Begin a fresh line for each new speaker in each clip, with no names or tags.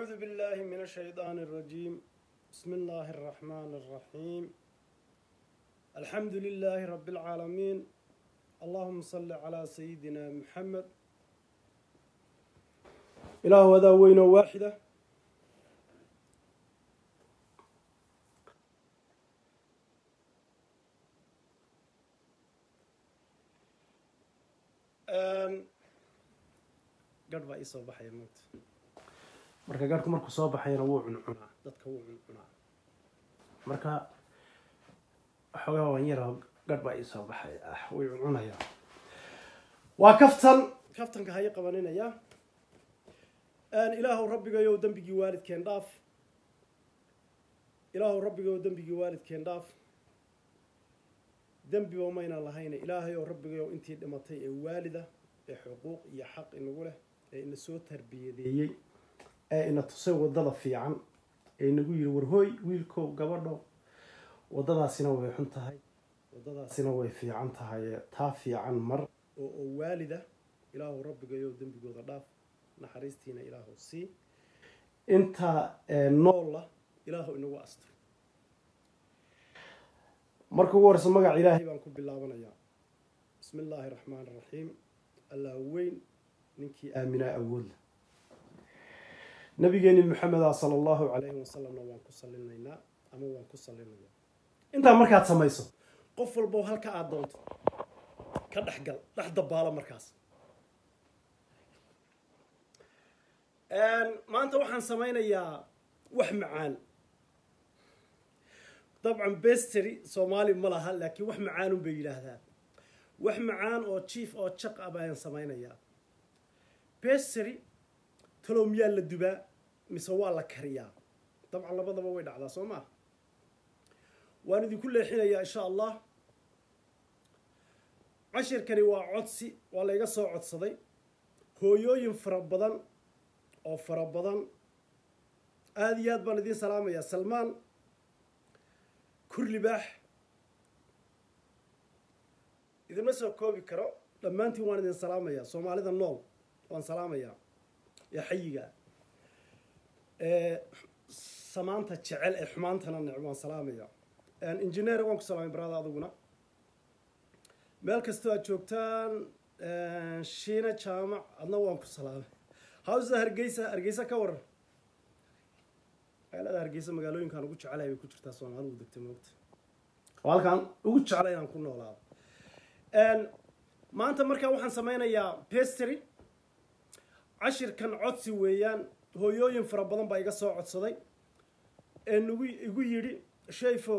أعوذ بالله من الشيطان الرجيم بسم الله الرحمن الرحيم الحمد لله رب العالمين اللهم صل على سيدنا محمد إله هذا وين واحدة gadh baa iisoo baxaya moogta marka gadhku markuu soo baxayana wuu cuncunaa dadka wuu cuncunaa marka waxoogaa waan yaraa gadh baa iisoo baxaya ah way cuncunayaa waa kaftan kaftanka haya qabaninaya ilaahu rabbigayow dembigii waalidkeen dhaaf ilaahu rabbigayow dembigii waalidkeen dhaaf dembiba mayna lahayne ilaahayow rabbigayow intii dhimatay ee waalida ee xuquuq iyo xaq inagu leh ee ina soo tarbiyadeeyey ee ina tusay waddada fiican ee inagu yidhi warhooy wiilkow gabadho waddadaasina way xun tahay waddadaasina way fiican tahay taa fiican mar oo oo waalida ilaahu rabbigayow dembigooda dhaaf naxariistiina ilaahu sii intaa noolla ilaahu inagu astro marka ugu horeysa magaca ilaahay baan ku bilaabanayaa bismi illaahi raxmaan raxiim allah weyn ninkii aaminaa awoodla nabigeeni maxameda sala allahu calayhi wasalamna waan ku salinaynaa ama waan ku salinayaa intaa markaad samayso qof walbo halka aada doonto ka dhexgal dhex dabaalo markaas maanta waxaan samaynayaa wax macaan dabcan bestery soomaali ma laha laakiin wax macaanun bay yidhaahdaa wax macaan oo jief oo jaq ah bayaan samaynayaa bestery talow miyaa la dubaa mise waa la kariyaa dabcan labadaba way dhacdaa soo maa waan idinku leexinayaa insha allah cashirkani waa codsi waa layga soo codsaday hooyooyin fara badan oo fara badan aada iyo aad baan idiin salaamayaa salmaan kurlibaax idinma soo koobi karo dhammaantiin waan idin salaamayaa soomaalida nool waan salaamayaa ee xayiga ee samaanta jecel ee xumaantana necb waan salaamayaa injineer waan ku salaamay barada aduguna meel kastoo aad joogtaan shiina jaamac adna waan ku salaamay hawsa hargeysa hargeysa ka waran magaalada hargeysa magaalooyinkaan ugu jecelahay bay ku jirtaa soomaalidu degta moogta oo halkaan ugu jeclay inaan ku noolaado maanta markaa waxaan sameynayaa bestery cashirkan codsi weeyaan hooyooyin fara badan baa iga soo codsaday ee nagu igu yidhi shayfo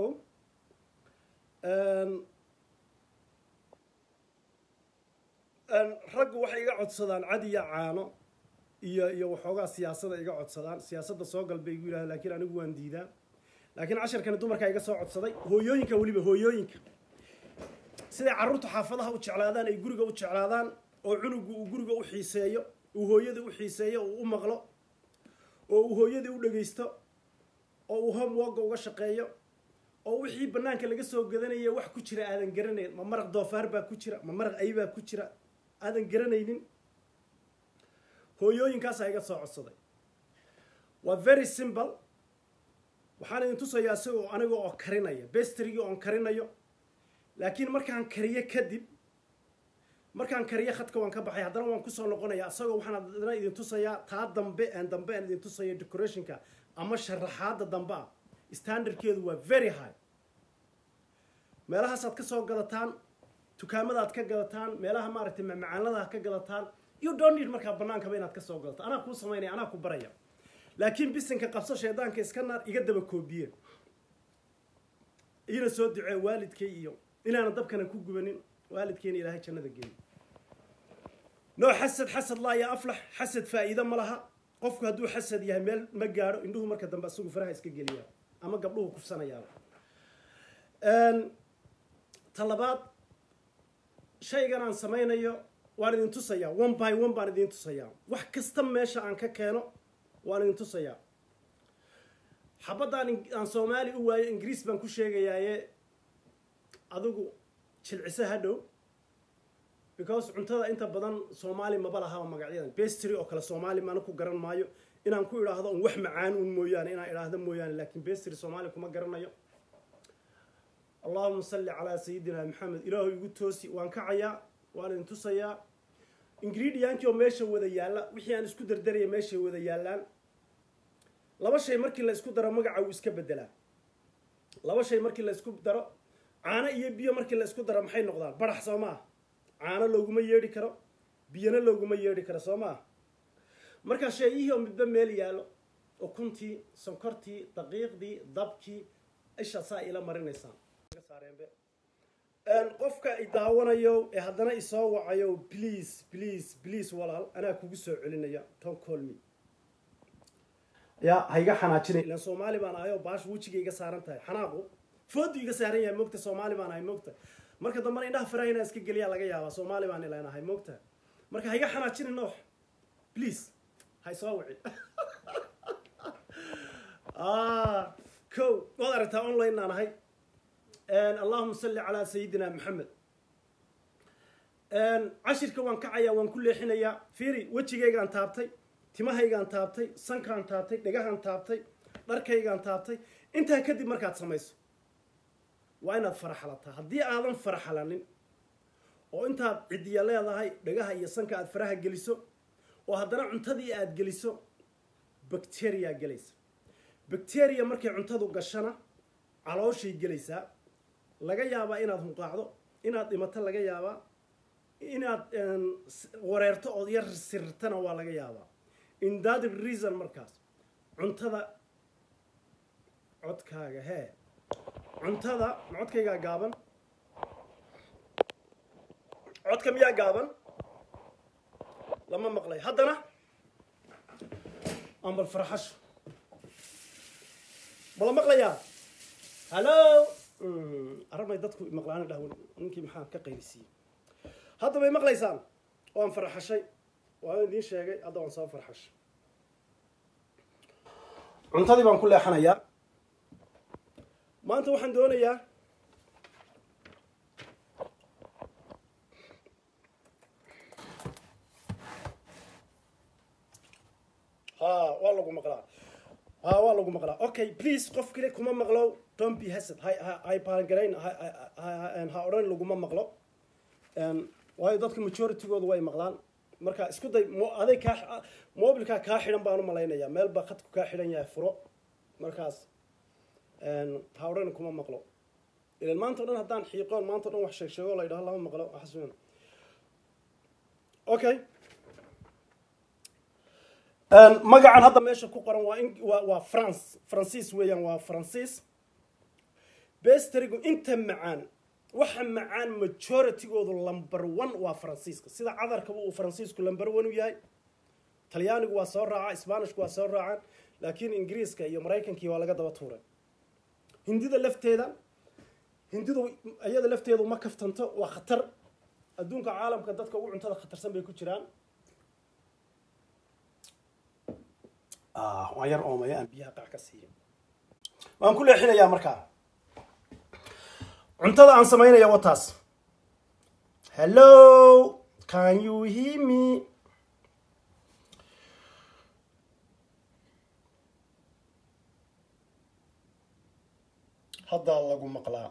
raggu waxay iga codsadaan cadiya caano iyo iyo waxoogaa siyaasada iga codsadaan siyaasadda soo galbay igu yidhahda lakiin anigu waan diidaa laakiin cashirkani dumarkaa iga soo codsaday hooyooyinka weliba hooyooyinka siday carruurta xaafadaha u jeclaadaan ay guriga u jeclaadaan oo cunugu uu guriga u xiiseeyo uu hooyadii u xiiseeyo uu u maqlo oo uu hooyadii u dhegaysto oo uu homeworka uga shaqeeyo oo wixii banaanka laga soo gadanaya wax ku jira aadan garanayn ma maraq doofaar baa ku jira ma maraq ay baa ku jira aadan garanaynin hooyooyinkaasaa iga soo codsaday waa very simple waxaan idin tusayaa isagoo aniga oo karinaya bestrigii oon karinayo laakiin markaan kariyo kadib markaan kariyo khadka waan ka baxay haddana waan kusoo noqonayaa isagoo waxaan haddana idin tusayaa taa dambe aan dambe aan idin tusayo decorationka ama sharaxaadda dambe ah standardkeedu waa very high meelahaasaad ka soo gadataan dukaamadaad ka gadataan meelaha maaragtay macmacaanladaad ka gadataan you don't need markaa banaankaba inaad ka soo gadato anaa kuu samaynaya anaa ku baraya laakiin bisinka qabso shaydaanka iska naar iga daba koobiye iina soo ducee waalidkay iyo inaana dabkana ku gubanin waalidkeyna ilaahay jannada geeyo noo xasad xasad laa yaa aflax xasad faa'iido ma laha qofku hadduu xasad yahay meel ma gaadho indhuhu marka dambe isagu faraha iska geliyaa ama gabdhuhu kufsanayaaba ta labaad shaygan aan samaynayo waan idin tusayaa one by one baan idin tusayaa wax kasta meesha aan ka keeno waan idin tusayaa xabadaan aan soomaali u waayo ingiriis baan ku sheegayaaye adigu jilciso hadhow because cuntada inta badan soomaali maba lahaba magacyadan bestry oo kale soomaali maana ku garan maayo inaan ku idhaahdo un wax macaan un mooyaane inaan idhaahdo mooyaane laakiin bestri soomaali kuma garanayo allahuma salli calaa sayidina maxamed ilaahu igu toosi waan kacayaa waan idin tusayaa ingredientkii oo meesha wada yaalla wixii aan isku dardaraya meeshay wada yaallaan laba shay markii la isku daro magaca wuu iska bedelaa laba shay markii la isku daro caano iyo biyo markii la isku daro maxay noqdaan barax soo maa caano looguma yeedhi karo biyana looguma yeedhi karo soo maa markaa sheeyihii oo midba meel yaallo ukuntii sonkortii daqiiqdii dabkii ishaasaa ila marinaysaan qofka i daawanayo ee haddana isoo wacayo please please please walaal anaa kugu soo celinaya ton colme ya ha iga xanaajinay ilan soomaali baan ahay oo baasha wejiga iga saaran tahay xanaaqu foodu iga saaran yahay moogta soomaali baan ahay moogta marka dambana indhaha faraha inaan iska geliyaa laga yaabaa soomaali baan ilan ahay moogta marka ha iga xanaajinin noox please ha isoo wicin ko waad aragtaa online aan ahay allahuma salli calaa sayidina maxamed cashirka waan kacayaa waan ku leexinayaa fiiri wejigaygaan taabtay timahaygaan taabtay sankaan taabtay dhegahaan taabtay dharkaygaan taabtay intaa kadib markaad samayso waa inaad faraxalataa haddii aadan faraxalanin oo intaad cidiya leedahay dhagaha iyo sanka aad faraha geliso oo haddana cuntadii aad geliso bacteria gelaysa bacteria markay cuntadu gashana calooshay gelaysaa laga yaabaa inaad hunqaacdo inaad dhimato laga yaabaa inaad wareerto ood yar sirirtana waa laga yaabaa in that reason markaas cuntada codkaaga hee cuntada ma codkaygaa gaaban codka miyaa gaaban lama maqlay haddana ambal farxasho mala maqlayaa hallo arabay dadku maqlaana dhahwan ninkii maxaa ka qaylisiiyey hadda bay maqlaysaan waan farxashay waan idiin sheegay hadda waan soo farxashay cuntadii baan ku leexanayaa maanta waxaan doonayaa ha waa lagu maqlaa ha waa lagu maqlaa okay please qof kale kuma maqlo don't be hasad hay hay baangarayn ha odhan laguma maqlo waayo dadka majoritygooda way maqlaan marka isku day aday kaa mobilkaa kaa xidhan baan u malaynayaa meel baa khadku kaa xidhan yahay furo markaas ha odhan kuma maqlo ilan maanta o dhan haddaan xiiqoon maanta o dhan wax sheeg sheego la yidhaho lama maqlo xasuun okay magacan hadda meesha ku qoran waa waa waa france francis weeyaan waa francis bestrigu inta macaan waxa macaan majoritygoodu lumber one waa faransiiska sida cadarkaba uu faransiisku lumber one u yahay talyaanigu waa soo raaca sbanishku waa soo raacaan laakiin ingiriiska iyo maraykankii waa laga daba tuuray hindida lafteeda hindidu iyada lafteedu ma kaftanto waa khatar adduunka caalamka dadka ugu cuntada khatarsan bay ku jiraan waan yar oomaya aan biyaha qac ka siiya waan ku leexinayaa markaa cuntada aan samaynaya wataas hello can you hear me haddaa lagu maqlaa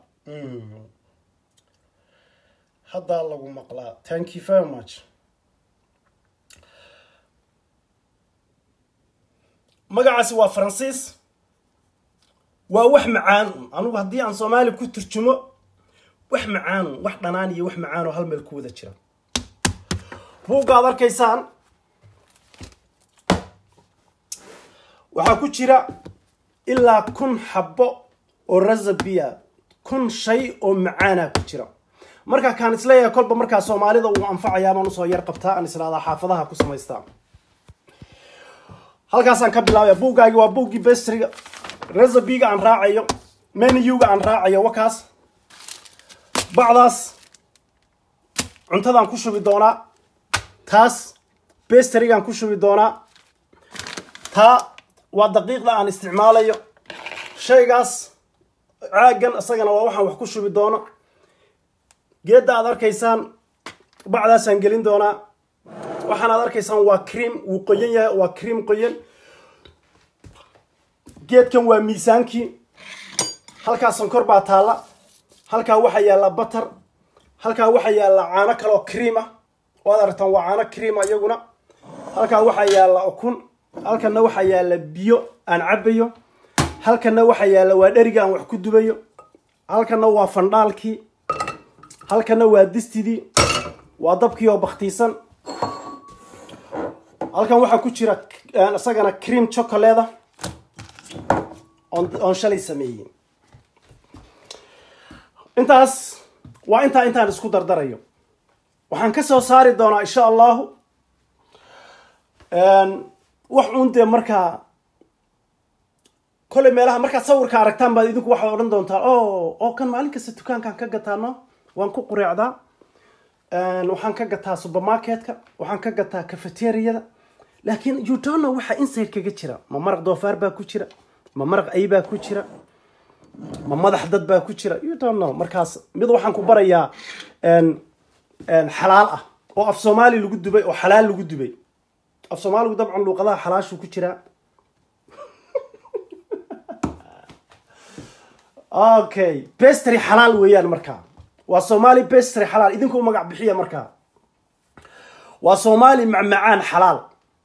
haddaa lagu maqlaa thank you very much magacaasi waa faransiis waa wax macaanun anugu haddii aan soomaali ku turjumo wax macaanun wax dhanaan iyo wax macaanoo hal meel ku wada jira buugga ad arkaysaan waxaa ku jira ilaa kun xabbo oo razabiya kun shay oo macaana ku jira marka kaan isleeyahay kolba markaa soomaalida uu anfacayaa baan usoo yar qabtaa aan islaadaa xaafadaha ku samaystaa halkaasaan ka bilaabaya buuggaagi waa buuggii bestriga resabiga aan raacayo menuga aan raacayo wakaas bacdaas cuntadaan ku shubi doonaa taas bestrigaan ku shubi doonaa taa waa daqiiqda aan isticmaalayo shaygaas caagan isagana waa waxaan wax ku shubi doono geedda aad arkaysaan bacdaasaan gelin doonaa waxaan aad arkaysaan waa cream wuu qoyan yahay waa cream qoyan geedkan waa miisaankii halkaa sonkor baa taalla halkaa waxaa yaalla batar halkaa waxaa yaalla caano kaloo cream ah waad aragtaan waa caano cream iyaguna halkaa waxaa yaalla ukun halkanna waxaa yaalla biyo aan cabbayo halkanna waxaa yaalla waa dheriga aan wax ku dubayo halkanna waa fandhaalkii halkanna waa distidii waa dabkii oo baktiisan halkan waxaa ku jira isagana cream chocolate oon shalay sameeyey intaas waa intaa intaan isku dardarayo waxaan ka soo saari doonaa insha allahu wax uun dee markaa kolley meelaha markaad sawirka aragtaan baad idinku waxaad odhan doontaa o oo kan maalin kasta dukaankaan ka gataano waan ku qureecdaa waxaan ka gataa supermarketka waxaan ka gataa cafeteriyada laakiin you don't know waxa inside kaga jira ma maraq doofaar baa ku jira ma maraq ay baa ku jira ma madax dad baa ku jira you don't know markaas mid waxaan ku barayaa xalaal ah oo af soomaali lagu dubay oo xalaal lagu dubay af soomaaligu dabcan luuqadaha xalaashuu ku jiraa okay bestry xalaal weeyaan markaa waa soomaali bestry xalaal idinku magac bixiya markaa waa soomaali macmacaan xalaal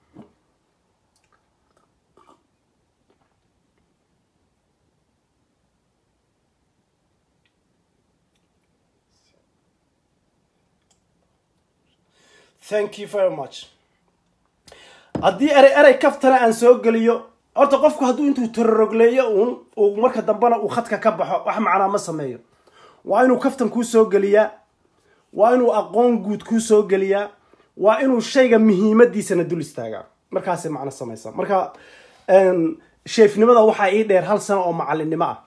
thank you very much haddii erey erey kaftana aan soo geliyo horta qofku hadduu intuu tororogleeyo uun uu marka dambena uu khadka ka baxo wax macnaa ma sameeyo waa inuu kaftan kuu soo geliyaa waa inuu aqoon guud kuu soo geliyaa waa inuu shayga muhiimadiisana dul istaagaa markaasay macno samaysaa marka sheefnimada waxaa ii dheer hal sano oo macalinimo ah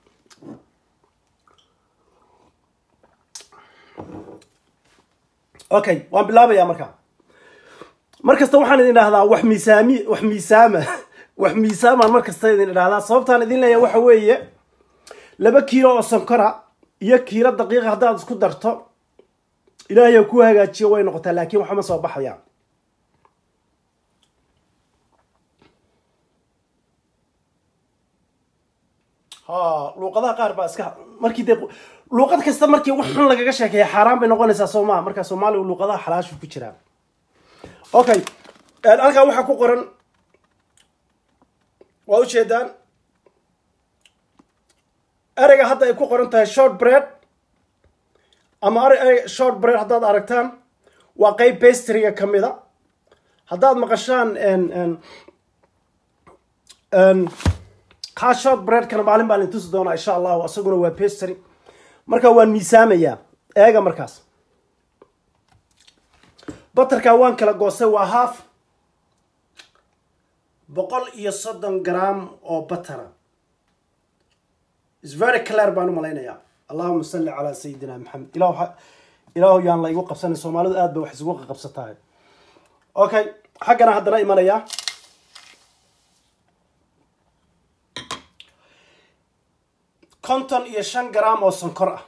okay waan bilaabayaa markaa mar kasta waxaan idin idhahdaa wax miisaami wax miisaama wax miisaamaan mar kasta idin idhahdaa sababtaan idin leeyahay waxa weeye laba kiilo oo sonkora iyo kiilo daqiiqa haddaad isku darto ilaahay ku hagaajiyo way noqotaa laakiin waxama soo baxayaan ha luuqadaha qaar baa iska markii dee luuqad kasta markii wax xun lagaga sheekeeya xaaraan bay noqonaysaa soo maha markaa soomaaliga luuqadaha xalaashu ku jiraa okay halkaa waxaa ku qoran waa ujeedaan ereyga hadda ay ku qoran tahay short bread ama erey short bread haddaad aragtaan waa qeyb bestryga ka mid a haddaad maqashaan kaa short breadkana maalin baan intusi doonaa insha allahu isaguna waa bestry marka waan miisaamayaa eega markaas batarkaa waan kala goostay waa half boqol iyo soddon gram oo batara is very clear baan u malaynayaa allahuma salli calaa sayidina maxamed ilah ilaahu yaan la igu qabsanay soomaalidu aad bay wax isugu qabsatahay okay xaggana haddana imanayaa konton iyo shan gram oo sonkor ah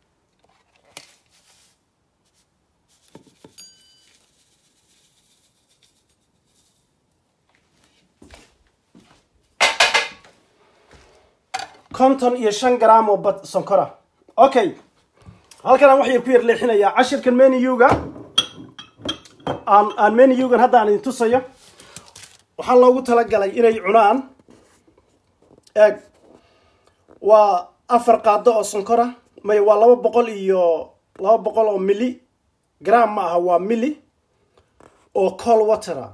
konton iyo shan gram oo bad sonkora okay halkanaan wax yar ku yar leexinayaa cashirkan meniyuga aan aan meniyugan hadda aan idin tusayo waxaa loogu talagalay inay cunaan eeg waa afar qaado oo sonkora may waa laba boqol iyo laba boqol oo mili gram ma aha waa mili oo col watera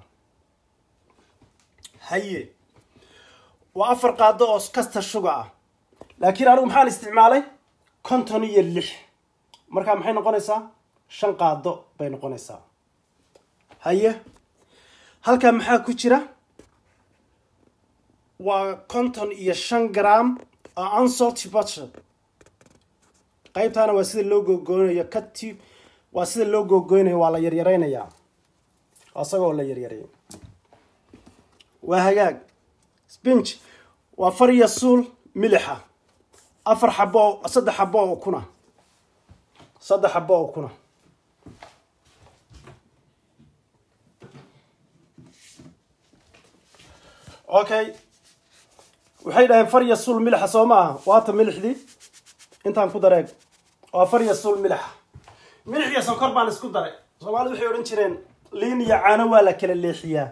haye waa afar qaado oo kasta shuga ah laakiin anigu maxaan isticmaalay konton iyo lix markaa maxay noqonaysaa shan qaado bay noqonaysaa haye halkaa maxaa ku jira waa konton iyo shan gram unsalty butter qaybtaana waa sida loo googooynayo kati waa sida loo googooynayo waa la yaryaraynayaa isagoo la yaryaray waa hagaag spinch waa far iyo suul milixa afar xabo saddex xabo oo kuna saddex xabo oo kuna okay waxay dhaheen farya sul milixa soo ma aha waata milixdii intaan ku dareeg waa farya sul milixa milix iyo sonkor baan isku daray soomaalida waxay odhan jireen liin iyo caano waa la kala leexiyaa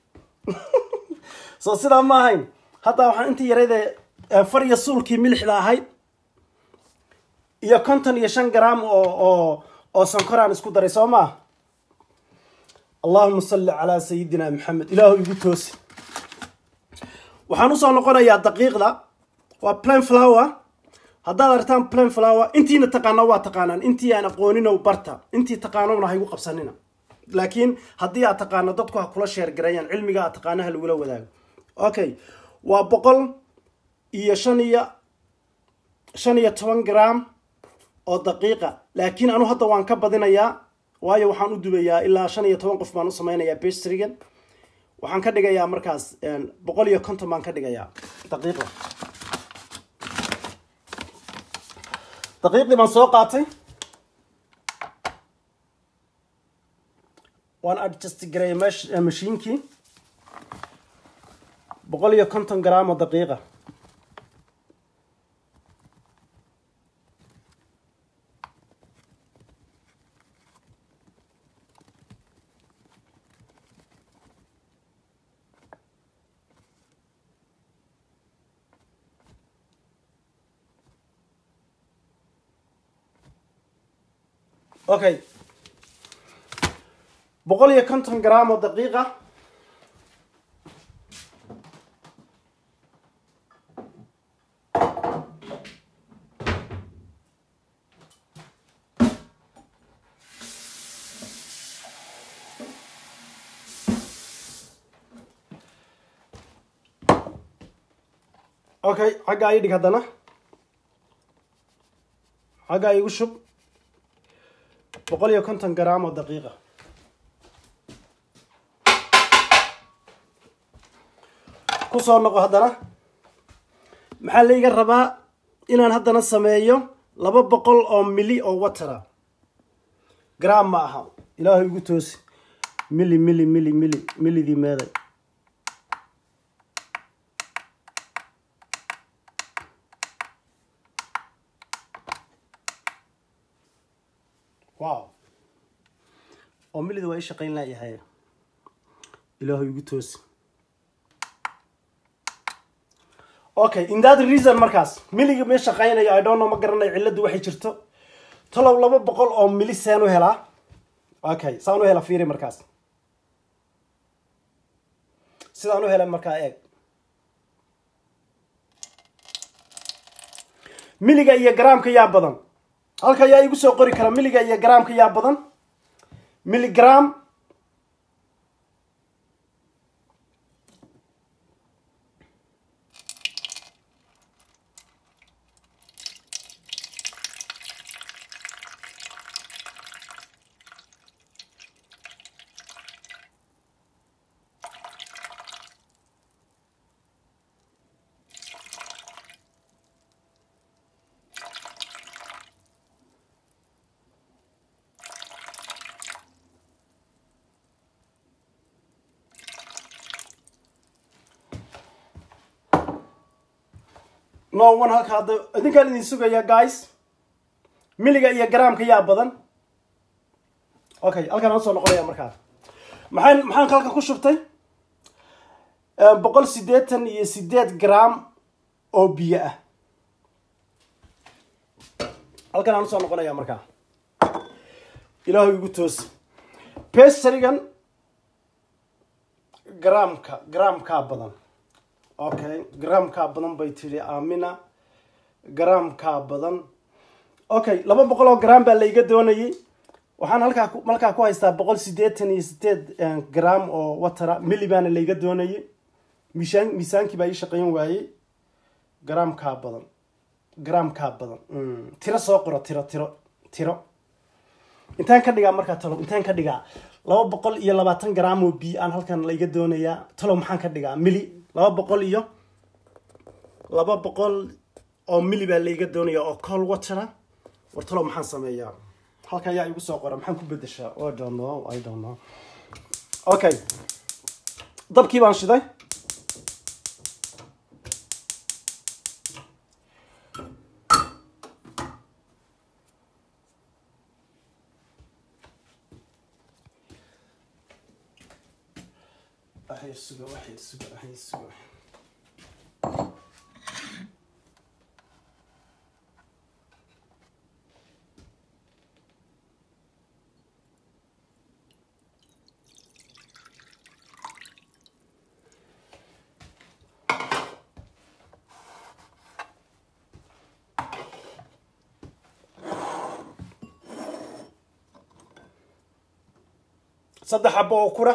soo sidaa ma ahayn hadda waxaan intii yaraydee farya suulkii milixda ahayd iyo konton iyo shan gram oo oo oo sonkoraan isku daray soo maa allahuma salli calaa sayidina maxamed ilaahu igu toosi waxaan usoo noqonayaa daqiiqda waa plan flower haddaad aragtaan plan flower intiina taqaano waa taqaanaan intii aan aqoonino barta intii taqaanona ha igu qabsanina laakiin haddii aad taqaano dadku ha kula sheergareeyaan cilmiga aad taqaano ha lagula wadaago okay waa boqol iyo shan iyo shan iyo toban gram oo daqiiqa laakiin anu hadda waan ka badinayaa waayo waxaan u dubayaa ilaa shan iyo toban qof baan u sameynayaa bestrigan waxaan ka dhigayaa markaas boqol iyo konton baan ka dhigayaa daqiiqda daqiiqdii baan soo qaatay waan adjust gareeyay mesh mashiinkii boqol iyo konton gram oo daqiiqa okay boqol iyo konton gram oo daqiiqa okay xaggaa ii dhig haddana xaggaa igu shub boqol iyo konton gram oo daqiiqa kusoo noqo haddana maxaa layga rabaa inaan haddana sameeyo laba boqol oo mili oo watera gram ma aha ilaahay igu toosi mili mili mili mili milidii meeday wow oo milida waa i shaqayn laayahay ilaahu igu toosi okay in that reason markaas miliga mee shaqaynayo i don't know ma garanayo cilladdu waxay jirto talow laba boqol oo mili saan u helaa okay saan u hela fiiri markaas sidaan u hela markaa eeg miliga iyo garaamka yaa badan halka ayaa igu soo qori kara miliga iyo garaamka yaa badan miligram no one halka hadda idinkaan idin sugaya guys miliga iyo garaamka yaa badan okay halkaan aan soo noqonaya markaa maxaan maxaan halka ku shubtay boqol siddeetan iyo sideed gram oo biyo ah halkaan aan usoo noqonaya markaa ilaahu igu toosi pestrygan garaamka garaamkaa badan okay garaamkaa badan bay tidhi amina garaamkaa badan okay laba boqol oo gram baa layga doonayay waxaan halkaa malkaa ku haystaa boqol siddeetan iyo sideed gram oo watera mili baana layga doonayay miisaan miisaankii baa ii shaqayn waayey garaamkaa badan garaamkaa badan tiro soo qoro tiro tiro tiro intaan ka dhigaa markaa talo intaan ka dhigaa laba boqol iyo labaatan gram oo biyo aan halkan layga doonayaa talo maxaan ka dhigaa mili laba boqol iyo laba boqol oo mili baa layga doonaya oo col watera war talo maxaan sameeyaa halka ayaa igu soo qora maxaan ku bedeshaa i don't know i don't know okay dabkii baan shiday waxay suga waxay suga waxay suga saddex xabo oo kura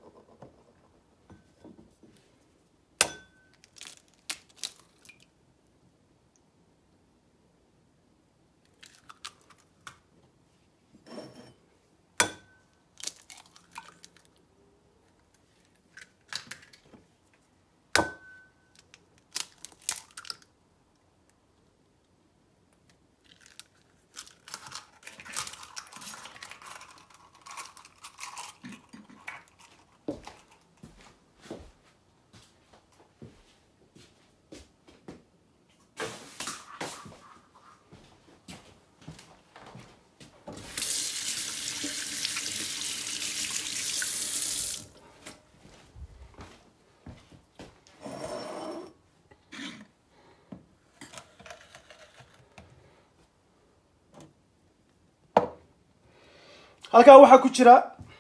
halkaa waxaa ku jira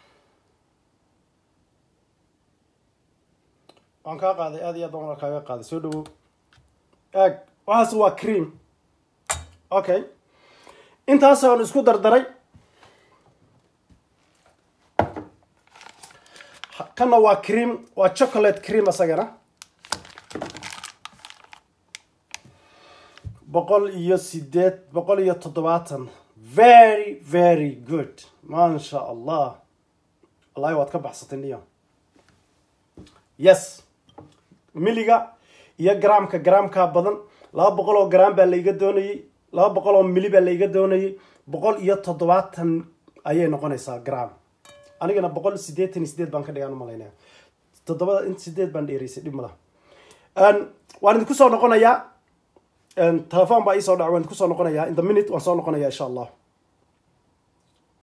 waan kaa qaaday aad iyo aad baan waa kaaga qaaday soo dhawow eeg waxaas waa cream okay intaasaan isku dardaray kana waa cream waa chocolate cream asagana boqol iyo sideed boqol iyo toddobaatan very very good maasha allah wallahi waad ka baxsatay niyo yes miliga iyo gramka gramkaa badan laba boqol oo gram baa laiga doonayey laba boqol oo mili baa laiga doonayey boqol iyo toddobaatan ayay noqonaysaa gram anigana boqol sideetan iyo sideed baan ka dhigaan umalaynaya toddobada in sideed baan dheeraysay dhib malaha waan idinku soo noqonayaa telefoon baa iisoo dhac waan idinku soo noqonayaa in the minute waan soo noqonayaa insha allah